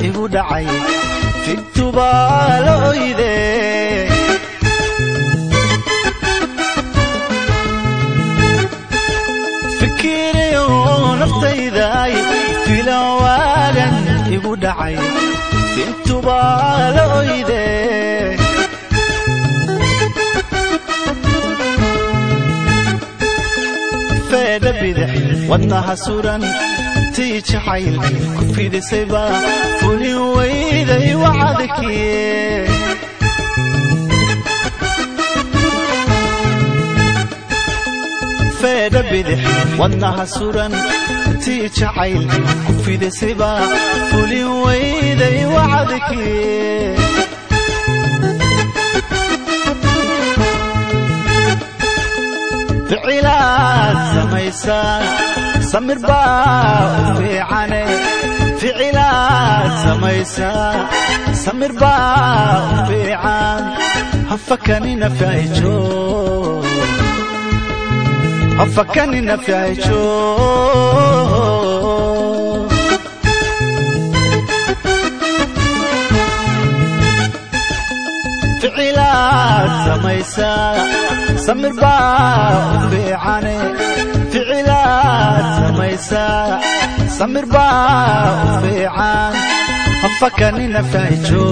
igu dhacay figtubaa la oyde fikiriyo naftayday filan waagan igu dhacay figtubaa la oyde feedha bidix wadnaha suran tii jacayl ku fidisayba fulin weyday wacadkiye feedha bidix wadnaha suran tii jacayl ku fidisayba fulin weyday wacadkiye ficilaad samaysaa samir baa u fiicane ficilaad samaysaa samir baa u fiican hafakanina faijo hafakanina faijo ficilaad samaysaa samir baa u fiicane ficilaad samaysaa samir baa u fiican hafakanina faijo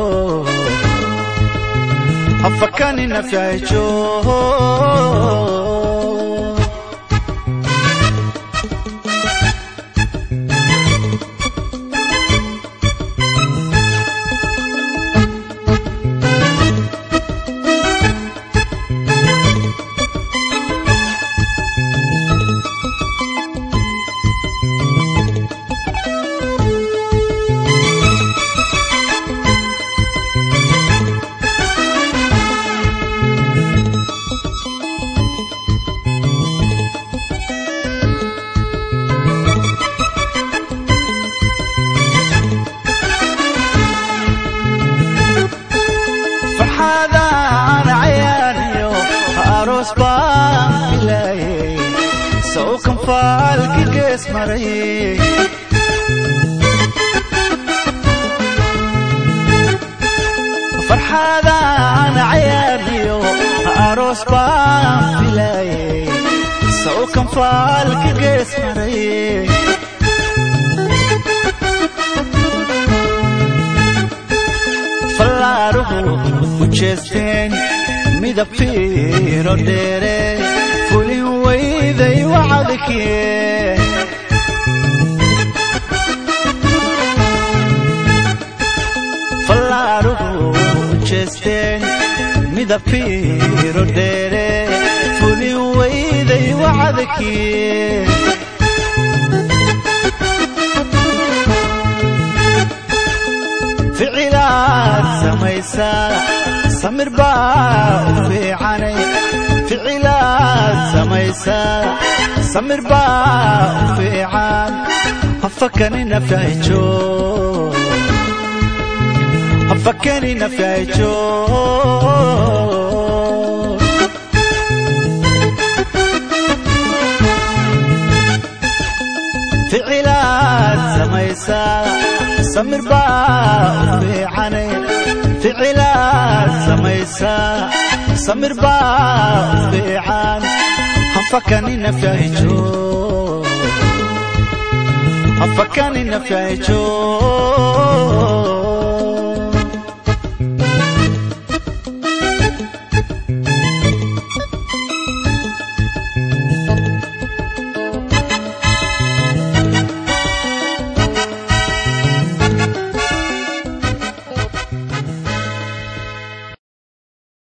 hafakanina faijo farxadaan cayaaniyo aroos baan filaayey sawkan faalki gees maray farxadaan cayaaniyo aroos baan filaayey sawkan faalki gees maray fallaaruhu u jeesteen midab fiiro dheere fulin weyday wacadkiye fallaaruhu u jeesteen midab fiiro dheere fulin weyday wacadkiye ficilaad samaysaa samir baa u fiicane ficilaad samaysaa samir baa u fiican hafakanina faijo hafakanina faijo ficilaad samaysaa samir baa u fiicane ficilaad samaysaa samir baa u fiican hafakanina faijo hafakanina faijo